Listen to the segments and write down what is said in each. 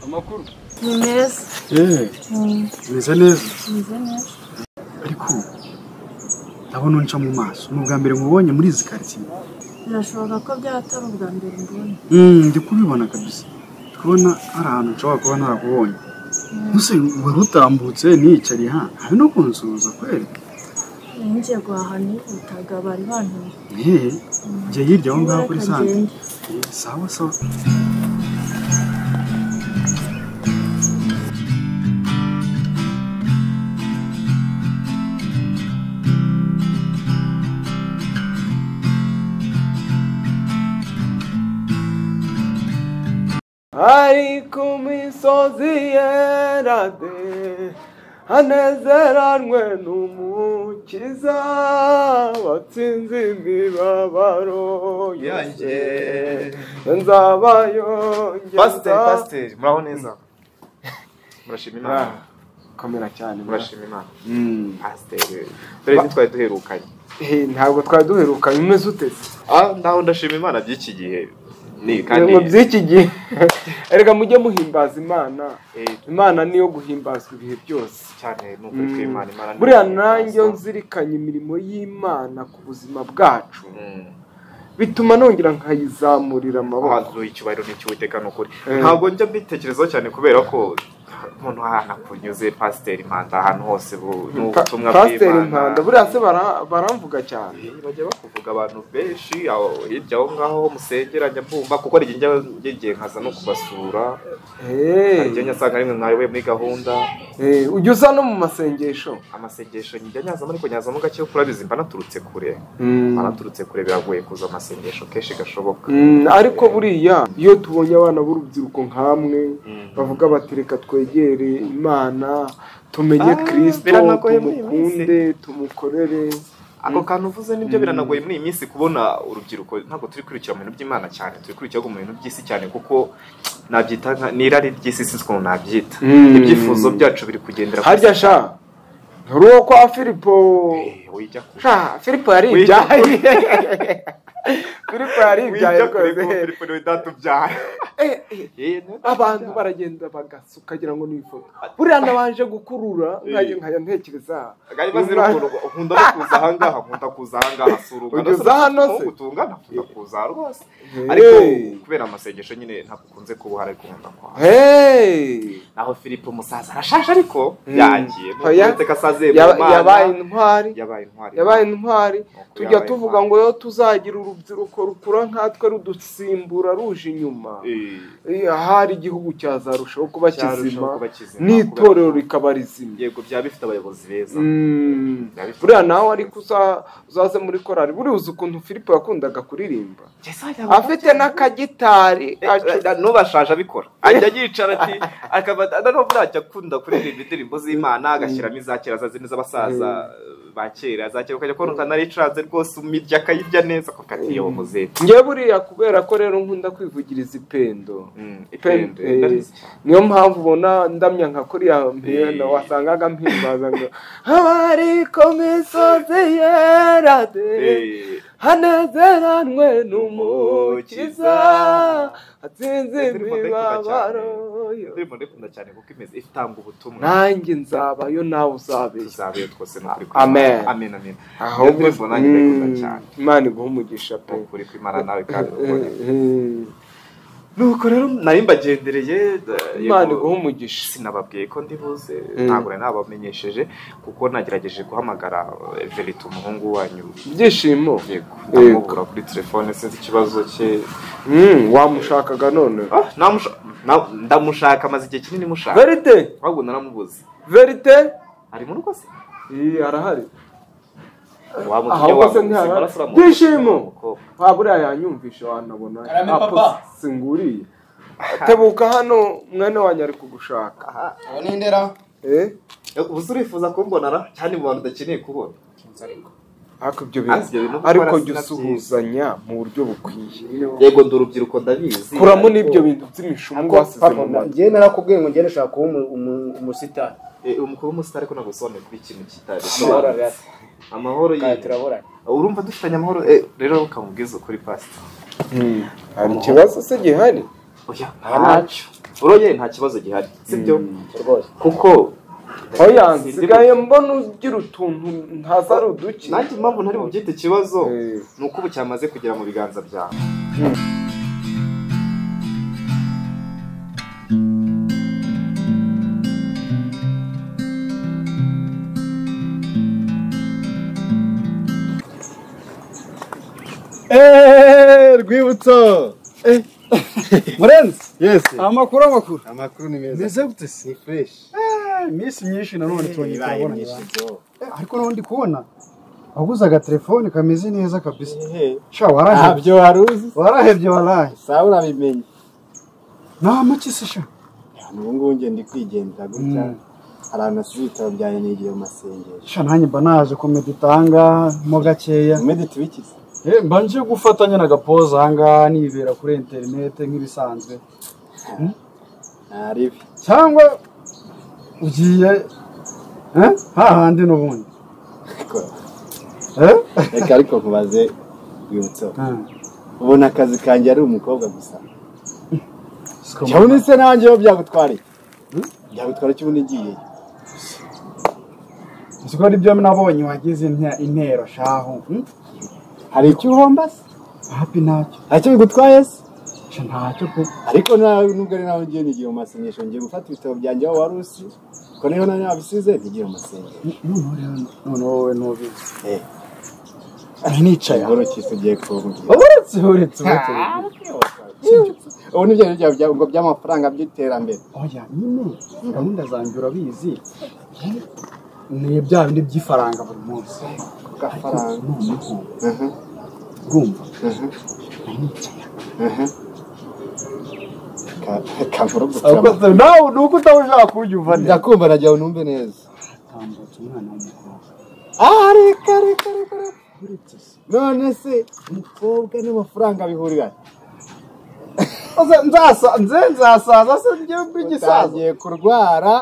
amakuru ni meza eee meze neza meze neza ariko ndabona unca mu maso ni ubwa mbere nkubonye muri izi karitsiye birashoboka ko byaba atari ubwa mbere mbonye ndi kubibona kabisa kubona hari ahantu nshobora kuba narakubonye gusa wari utambutse niyicariye hano hari no kunsuhuza kweri ninjiye guhaha nihutaga bari bantuye eee jya hirya aho ngaho kuri Reka sante ngende. Eh, sawa sawa ari ku misozi yerade hanezeranwe n'umukiza watsinze imibabaro yanjye pasiteri nzabayongeza pasiteri muraho neza murashima imana komera cyane murashima imana Mm. pasiteri dore ni twari duherukanye Eh, ntabwo twari duherukanye umeze ute se ah naho ndashima imana by'iki gihe ni kandi ibintu by'iki gihe erega mujye muhimbaza imana eh, imana niyo guhimbazwa ibihe byose cyane ni ukuri kw'imana imana ni buriya ukuri nanjye kw'imana. nzirikanye imirimo y'imana ku buzima bwacu Mm. bituma nongera nkayizamurira amaboko ahantu icyubahiro ni icy'uwiteka ni ukuri Eh. ntabwo njya mbitekerezaho cyane kubera ko umuntu ahantu akunyuze pasiteri impanda ahantu hose bu- ni Pa- ubutumwa pasiteri bw'imana impanda buriya se bara- baramvuga cyane Eh, bajya bakuvuga abantu benshi aho hirya aho ngaho aho musengera njya mbumva kuko hari igihe njya- ngiye nkaza no kubasura Eh, hari igihe njya nsanga rimwe mwayoboye muri gahunda eh, ujya uza no mu masengesho amasengesho njya nyazamo ariko nyazamo gake kuko urabizi mba naturutse kure mba naturutse kure biragoye kuza amasengesho kenshi gashoboka Mm, ariko buriya iyo tubonye abana b'urubyiruko nk'amwe bavuga bati reka twegere imana tumenye Ah, kirisito biranagoye muri iyi tumukunde tumukorere ako kantu uvuze nibyo biranagoye muri iyi minsi kubona urubyiruko ntabwo turi kwirukira mu bintu by'imana cyane turi kwirukira mu bintu by'isi cyane kuko nabyita nka- n'irari ry'isi sinzi ukuntu nabyita Mm. ibyifuzo byacu biri kugendera ku- harya sha nturi uwo kwa filipo Eh, wijya ku- sha filipo yaribyaye filipo yaribyaye wijya kure rwose kuko Filipo niwe data ubyara Eh, eh, Eh, niwe data abantu ubyara. baragenda bagasuka ukagira ngo ni ifoto buriya nabanje gukurura nkajya nkajya ntekereza Bwari bazira ukuntu nkunda no kuza ahangaha nkunda kuza ahangaha si uruganda Ugeze hano se? nk'ubu tungana tukakuza rwose Eh. ariko kubera amasengesho nyine ntabwo ukunze kubuha ariko nkunda kwa Hey! naho filipo umusaza arashaje ariko Mm. yagiye Nuko Oya. uretse ko asaziye mu Yaba- Mana, yabaye intwari yabaye intwari yabaye intwari Nuko tujya yabaye tuvuga intwari. ngo yo tuzagira urubyiruko rukura nkatwe rudusimbura ruje inyuma Eh, Eh, ahari igihugu cyazarushaho kuba kizima cyarushaho kuba kizima, n'itorero kubera- rikaba rizima yego byaba bifite abayobozi beza Mm. Byaba bifite- buriya nawe ariko uza- uzaze muri korari buriya uzi ukuntu filipo yakundaga kuririmba Yesaya yabaga afite n'akagitari acu- Eh, n'ubashaje abikora ajya yicara ati akaba noneho burajya akunda kuririmba indirimbo z'imana agashyiramo iza kera za zindi z'abasaza eh, ba kera za kera ukajya kubona ukuntu aricaze rwose umirya akayirya neza kuko atiyeho muzehe njye buriya kubera ko rero nkunda kwivugiriza ipendo Pembe. niyo mpamvu ubona ndamya nka kuriya mpera Eh. wasangaga mpimbaza ngo abari ku misozi yerade hanezeranwe n'umukiza atsinze imibabaro ndirimbo ndikunda cyane kuko imeze itanga ubutumwa nanjye nzabayo nawe uzabeshya tuzabeyo twose nukuri Amen. amen amen ahubwo Iyo ndirimbo nanjye ndayikunda Mm, cyane imana iguha umugisha pe ukuri kw'imana nawe kandi ukubone Eh, nuko rero nari mbagendereye eh, eh, imana yego, iguha umugisha sinababwiye ko ndi buze Mm. ntabwo nari nabamenyesheje kuko nagerageje guhamagara eh, verite umuhungu wanyu ibyishimo yego Yego. ndamubura kuri telefone sinzi ikibazo cye Mm, wamushakaga none Ah, namusha- na- ndamushaka amaze igihe kinini mushaka verite ahubwo naramubuze verite ari mu rugo se Eh, arahari wamutumye ahubwo se wamubuze ntihara- maraso uramubuze, Byishimo. umukobwa. nta buriya yanyumvisha wanabona Karame apo papa. singuriye tebuka hano mwene wanjye ari kugushaka Aha. ubu ni ndera eh ubu urifuza kumbona ra cyane mu bantu udakeneye kubona ariko ibyo Asi, ibyo bintu bintu dukora ariko sina jya usuhuzanya mu buryo bukwiye yego ndi urubyiruko ndabizi kuramo ariko- n'ibyo bintu by'imishumu wasize mu mata njyewe narakubwiye ngo ngende nshaka kuba umu- umu- umusitari Eh, umukuru w'umusitari ariko ntabwo usobanuye kuri ikintu kitari amahoro arasa amahoro kandi y'iyi turaburana urumva dufitanye amahoro eh, rero ukamubwiza ukuri pasita hari ikibazo se gihari oya ntacyo uroye nta kibazo gihari sibyo rwose kuko oya Sindi- nsigaye mbona ugira utuntu ntaza ari uduke nanjye impamvu ntari bubyite ikibazo Eh. ni uko ubu cyamaze kugera mu biganza byawe eeeeh rwibutso murenzi yesi amakuru amakuru amakuru ni meza meze gute se ni fureshi iminsi myinshi nanone tubonye ibaye turabona myinshi ariko nawe ndi kubona waguze agatelefone kameze neza kabisa ehe sha warahebye ntabyo wari uzi warahebye waraye saa urabimenye nta make se sha ubu ngubu njye ndi kwigendera gutya abantu nasize ibitabo byanjye nigiye mu masengesho sha nanjye mba naje komeditanga mo gakeya umedi tubikize Eh, mba nje gufatanya na gapoza ahangaha nibera kuri interinete nk'ibisanzwe nta ribi cyangwa ugiye eh, hahandi n'ubundi ariko eh? reka ariko nkubaze rwibutso Ah, ubona akazi kanjye ari umukobwa gusa siko mbona. cyabona ise nanjye aho byagutwara iki? byagutwara icyo ubundi igiye siko aribyo nabonye wagize inte- intero shahu hmm? hari icyo uhomba se hapi ntacyo hari icyo bigutwaye se sha ntacyo pe ariko nawe nubwo ari nawe ngiye nigiye mu masengesho ngiye gufata ibitabo byanjye aho wari usi ko niho nawe nabisize ntigiye mu masengesho Noneho rero- noneho wowe ntubizi Eh, nicaye inkuru ki se ugiye kumbwira uretse uretse uretse ubu nibyo byawe bya- ngo by'amafaranga by'iterambere oya nyine gahunda zanjye urabizi ni bya bindi by'ifaranga buri munsi kugafaranga noneho Mhm, urumva mhm, nanicaye mhm. Ka- kankuru ahubwo gutura nawe ni uko utaba ushaka kubyumva neza ndakumva nagira ngo numve neza atambutse umwana w'umukobwa ah reka reka reka reka uretse se none se umukobwa n'amafaranga bihurira Oza, nzasa- nze nzasaza se njyewe mb'igisaza utangiye kurwara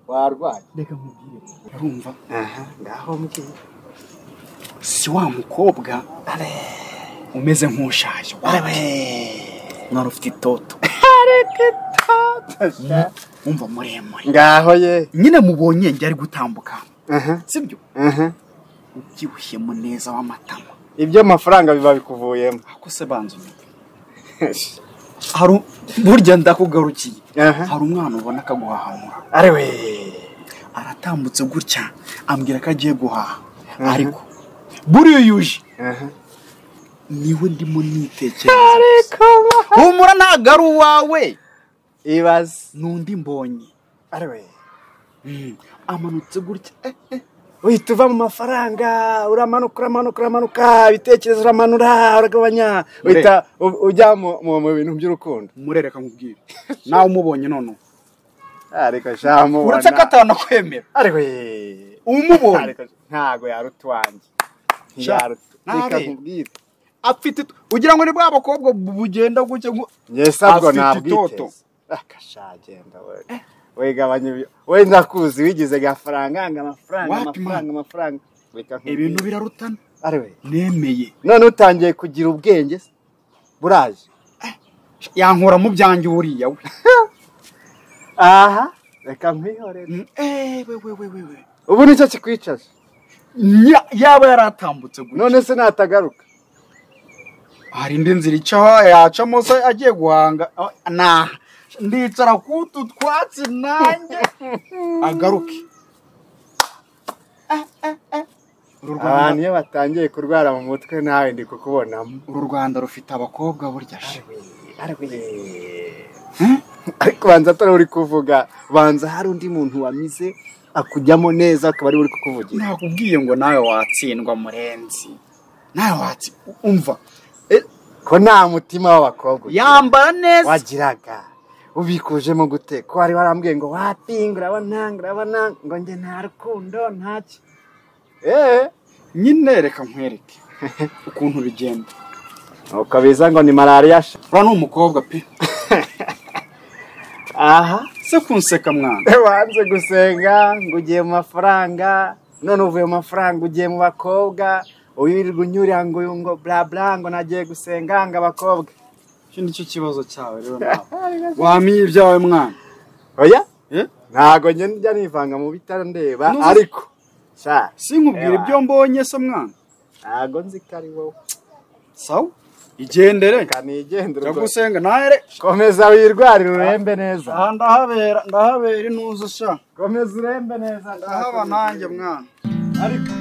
warwaye reka nkubwire urumva aha ngaho mbwira si wa mukobwa umeze nk'ushaje nari ufite itoto wumva muremure ngaho ye nyine mubonye njye ari gutambuka aha sibyo aha ubyibushye muneza w'amatama ibyo amafaranga biba bikuvuyemo ako se banza unyumve hari u- burya ndakugarukiye Aha. hari umwana ubona akaguhahamura ariwe aratambutse gutya ambwira ko agiye guhaha ariko buriya yuje niwe ndimo nitekereza humura ntabwo ari uwawe ibaze n'undi mbonye ariwe amanutse gutya eh, eh. uhita uva mu mafaranga uramanuka uramanuka uramanuka ibitekerezo uramanura uragabanya uhita u- ujya mu- mu mu bintu by'urukundo murereka nkubwire nawe umubonye noneho ariko shamu uretse ko atanakwemera ariwe umubonye ariko ntago yarutwange Sha, ntiyaruta nabe. reka nkubwire afite it- ugira ngo ni bwa bakobwa bu- bugenda gutya ngo- njye sabwo Afite itoto. nabwiteze akashagenda we we gabanya ibyo we ndakuzi wigize gafaranga anga amafaranga Wapi, amafaranga amafaranga reka nkubwire. ibintu birarutana ariwe nemeye none utangiye kugira ubwenge se buraje yankura mu byanjye uriya we aha reka nkwihorere Mm, eh, we we we we we ubu nicyo kikwicaje Nya- yaba yaratambutse gutya none se natagaruka hari indi nzira icaho yacamo se agiye guhanga Ah, nah ndicara kutu twatsi nanjye agaruke uru abantu rwanda iyo batangiye kurwara mu mutwe nawe ndi kukubonamo uru rwanda rufite abakobwa burya she ariko banza atari uri kuvuga banza hari undi muntu wamize akujyamo neza akaba ari we uri kukuvugira nakubwiye ngo nawe watsindwa murenzi nawe watsi umva Eh, ko nta mutima w'abakobwa ugira. yambara neza wagiraga ubikujemo gute ko wari warambwiye ngo wapinga urabona urabona ngo njye nta rukundo ntacyo eee nyine reka nkwereke ukuntu bigenda nuko biza ngo ni malariya sha uriya ni umukobwa pe aha se kunseka mwana wanze gusenga ngo ugiye mu mafaranga none uvuye mu mafaranga ugiye mu bakobwa wirirwa unyurira ngo uyu ngo bla bla ngo nagiye gusenga ngo abakobwa icyo ni cyo kibazo cyawe rero nawe wamiye ibyawe mwana oya ntago njya nivanga mu bitaro ndeba N'ubu- ariko sha sinkubwire Ewa. ibyo mbonye se mwana ntago nzi ko ari wowe sawa igendere reka nigendere ubwo. ndagusenga nahere komeza wirwarire urembe neza aha ndahabera ndahabera intuzo sha komeza urembe neza ndahaba nanjye mwana ariko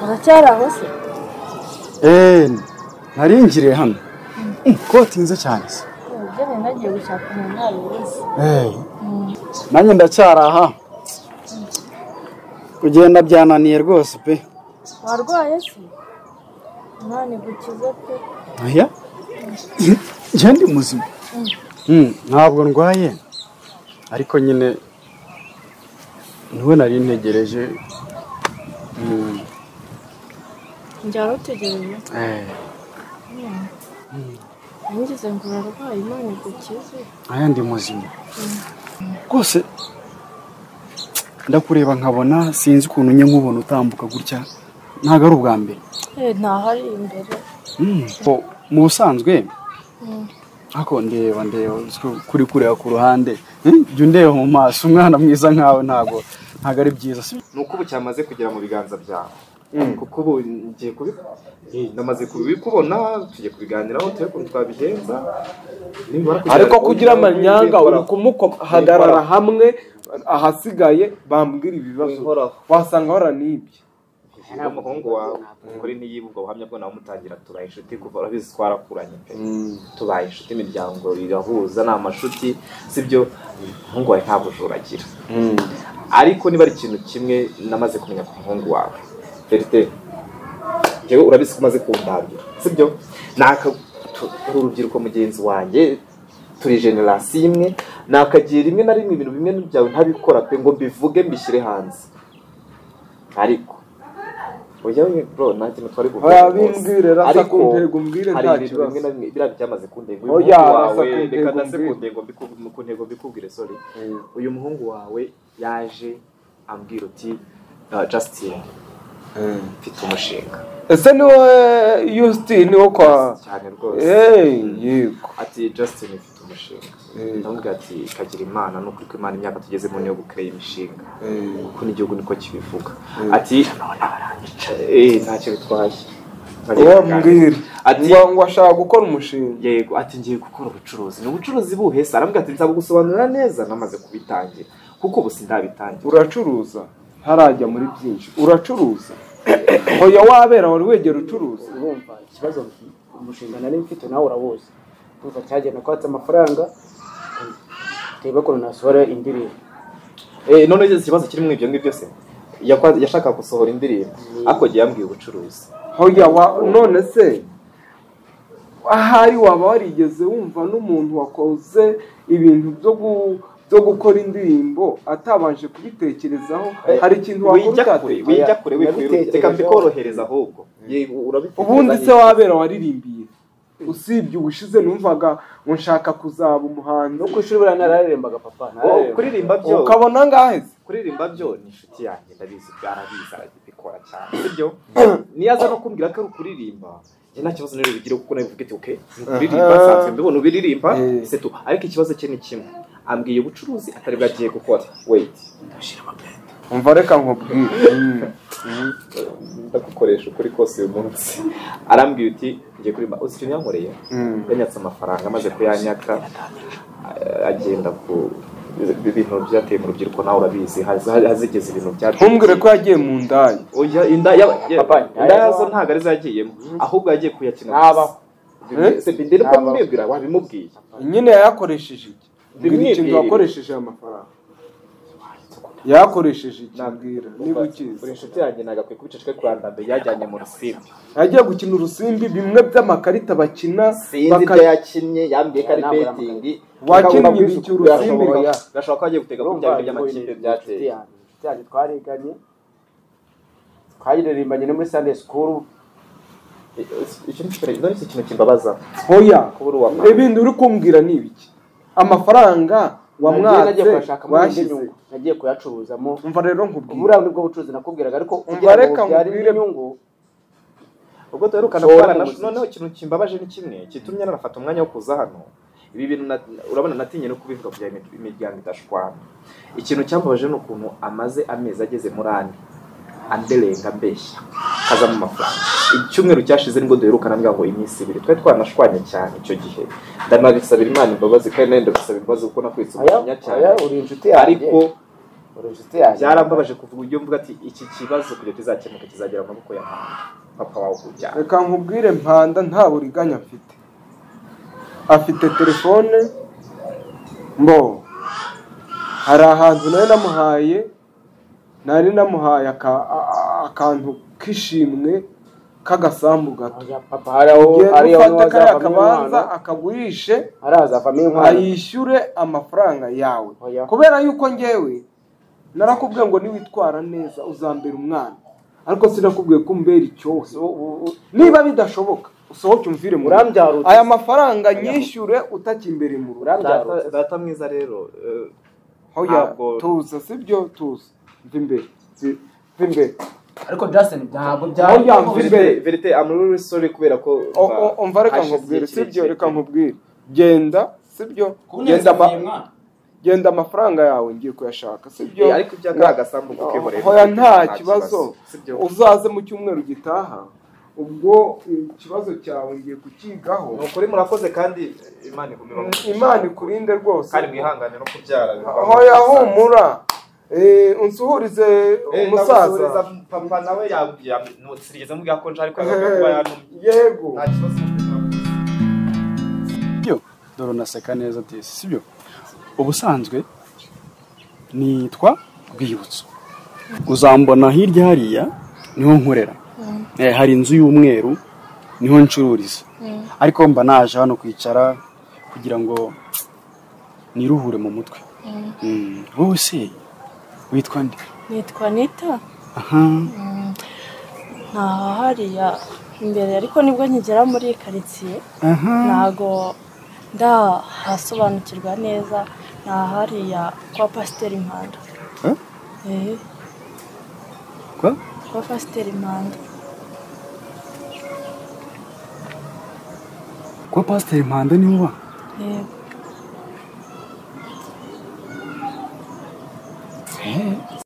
uracyari aho se eee narinjiriye hano koti nziza cyane se ibyo nari nagiye gushaka umuntu ntabibuze Hey. nanjye ndacyari aha kugenda byananiye rwose pe warwaye se imana igukize pe oya njye ndi muzima Mm, ntabwo ndwaye ariko nyine niwe nari ntegereje Mm, njya rutegereje eh, nigeze ngo urarwaye imana igukize aya ndi muzima rwose ndakureba nkabona sinzi ukuntu njye nkubona utambuka gutya ntabwo ari ubwa mbere eh ntahari imbere Mm. Bo, mu busanzwe ako ndeba ndeba uziko kuri kureba ku ruhande Mm, jya undeba mu maso umwana mwiza nkawe ntabwo ntabwo ari byiza si ni uko ubu cyamaze kugera mu biganza byawe kuko ubu ngiye kubi namaze kubikubona tugiye kubiganiraho turi ukuntu twabigenza Nimbona kugira- ariko kugira amanyanga Nimbona- uri kumuhagarara hamwe ahasigaye bambwira ibibazo Wihoraho. wasanga waranibye Uwo muhungu wawe kuri niyiba ubwo buhamya bwo nawe mutangira tubaye inshuti kuva urabizi twarakuranye pe tubaye inshuti imiryango irahuza ni amashuti sibyo umuhungu wawe nta bujura agira ariko niba ari ikintu kimwe namaze kumenya ku muhungu wawe verite njyewe urabizi ko umaze kundambira sibyo naka tu- turi urubyiruko mugenzi wanjye turi generasiyo imwe nakagiye rimwe na rimwe ibintu bimwe byawe ntabikora pe ngo mbivuge mbishyire hanze ariko ujya we bro nanjye ntitwari Oya, bose. bimbwire, rasa kuntego, umbwire, hari nta ibintu kibazo. bimwe na bimwe biriya byamaze kundego uyu Oya, muhungu rasa wawe kuntego, reka ndase umbwire. kuntego mbiku- kuntego mbikubwire sorry uyu muhungu wawe yaje ambwira uti "Ah, Justin mfite umushinga ese ni wowe yusitini wo kwa cyane rwose eee yego ati Justin mfite umushinga ndamubwira ati kagira imana ni ukuri ko imana imyaka tugezemo niyo gukora imishinga kuko n'igihugu niko kibivuga ati none baranyica eh, ntacyo bitwaye wambwira Ati- ngo ngo ashaka gukora umushinga yego ati ngiye gukora ubucuruzi ni ubucuruzi buhe se arambwira ati nzabugusobanurira neza namaze kubitangira kuko ubu sindabitangira uracuruza ntarajya muri byinshi uracuruza hoya wabera wari wegera ucuruza urumva ikibazo umushinga nari mfite nawe urawuzi urumva cyagenda kwatsa amafaranga turebe ukuntu nasohora indirimbo Eh, none ugeze ikibazo kirimo ibyo ngibyo se Yakwa- yashakaga gusohora indirimbo ariko agiye yambwiye ubucuruzi hoya wa none se ahari waba warigeze wumva n'umuntu wakoze ibintu byo gu- byo gukora indirimbo atabanje kubitekerezaho hari ikintu wakora wijya kure utatekereje? wijya kure wikwirutse reka Nabitekerejeho. mbikorohereza ahubwo Yego, urabitekereza ubundi neza. se wabera waririmbiye usibye ubushize numvaga ngo nshaka kuzaba umuhanzi no ku ishuri buriya nararerembaga papa Oh, nararerembaga kuririmba byo ukabona ngaheze kuririmba byo ni inshuti yanjye ndabizi arabizi arabikora cyane sibyo niyo aza no kumbwira ko ari ukuririmba njye nta kibazo rero bigira kuko nawe bivuga ati okay ni ukuririmba Aha. nsanzwe mbibona ubiririmba Eh. se tu ariko ikibazo cye ni kimwe ambwiye ubucuruzi atari bwo agiye gukora wait umva reka nkubwire Mm. ndagukoresha ukuri kose uyu munsi arambwira uti ngiye kuririmba uzi ikintu yankoreye Mm. yanyatse amafaranga amaze kuyanyaka a- agenda ku ibintu byateye mu rubyiruko nawe urabizi haza- hazigeze ibintu byateye ntumbwire ko yagiye mu ndaya Oya, inda ya- ya- Papa, inda yazo ntayabaho. ntabwo arizo yagiyemo ahubwo yagiye kuyakina Ntabaho. Eh? Se bindi nibwo Ntabaho. mubibwira wabimubwiye nyine yayakoresheje iki mbwira ikintu Bimwibwirire. wakoresheje aya mafaranga yayakoresheje iki mbwira niba uri ukizi inshuti yanjye nagakwiye kubica cwe kuranda mbere yajyanye mu rusimbi yagiye gukina urusimbi bimwe by'amakarita bakina sinzi baka- ibyo yakinnye yambwiye ko ari Ntabwo betingi wakinnye iki urusimbi Birashoboka. birashoboka ko agiye gutega kurya bintu by'amakipe byateye byanjye twariganye twaririmbanye no muri sande sikuru icyo ni ikintu ndabona ikintu kimbabaza hoya Kubura uwapfa. ibindi uri kumbwira ni ibiki amafaranga Nagiye nagiye wamwatse kuyashakamo indi washyize nyungu nagiye kuyacuruzamo umva rero nkubwire uburiya nibwo bucuruzi nakubwiraga ariko kugira ngo reka byari nkubwire- inyungu ubwo duherukana Ushobora kubana kumuziki. noneho ikintu kimbabaje ni kimwe kitumye nanafata umwanya wo kuza hano ibi bintu na- urabona natinye no kubivuga kugira ngo imir- imiryango idashwana ikintu cyambabaje ni ukuntu amaze amezi ageze muri ane anderenga mbeshya kaza mu mafaranga icyumweru cyashize nibwo duherukana mbwa ngo iminsi ibiri twari twanashwanye cyane icyo gihe ndanabisabira imana imbabazi kandi nawe ndagusaba imbabazi kuko nakwitse aya umujinya cyane aya uri inshuti yanjye ariko uri inshuti yanjye byarambabaje kuva uburyo mvuga ati iki kibazo kugira kizakemuka kizagera mu maboko ya mama papa wawe kubyara reka nkubwire mpanda nta buriganya afite afite telefone mbo hari ahantu nari namuhaye nari namuhaye aka- a- a- akantu k'ishimwe k'agasambu gato Oya, papa hari aho hari ugenda aho ufate kariya hazavamo kabanza inkwano akagurishe hari hazavamo inkwano ayishyure amafaranga yawe Oya. kubera yuko ngewe narakubwiye ngo niwitwara neza uzambera umwana ariko sinakubwiye ko umbera icyohe So, u- u- niba bidashoboka usohoke umvire mu rugo. urambyara ute? aya mafaranga nyishyure utakimbere mu rugo urambyara ute? Data- data mwiza rero eh, hoya Ntabwo- tuza sibyo tuza mva imbere Si- mva imbere ariko Justin ntabwo Oya, byaba mvire. verite verite amururi sore kubera ko O- o- umva reka hashize nkubwire igihe sibyo kirekire. reka nkubwire genda sibyo genda ama- genda amafaranga yawe ngiye kuyashaka sibyo Eh, ariko ibya kariya gasambu ko kihorera hoya nta nta kibazo sibyo uzaze mu cyumweru gitaha ubwo ikibazo cyawe ngiye kukigaho ni ukuri murakoze kandi imana ikumira imana ikurinde rwose kandi mwihangane no kubyara hoya humura Eh, unsuhurize Eh, ndagusuhuriza, umusaza papa nawe yagiriyeze mubwira ko nje ariko yagakwiye kuba yantumye yego nta kibazo mfite. byo dore unaseka neza tese sibyo ubusanzwe nitwa rwibutso uzambona hirya hariya niho nkorera Eh, hari inzu y'umweru niho ncururiza ariko mba naje hano kwicara kugira ngo niruhure mu mutwe Mm, wowe se witwa nde nitwa nita aha ntaha hariya imbere ariko nibwo nkigera muri iyi karitsiye aha ntago ndahasobanukirwa neza ntaha hariya kwa pasiteri impanda Eh? Eh, Kwa? kwa pasiteri impanda kwa pasiteri mpanda niwe uba yego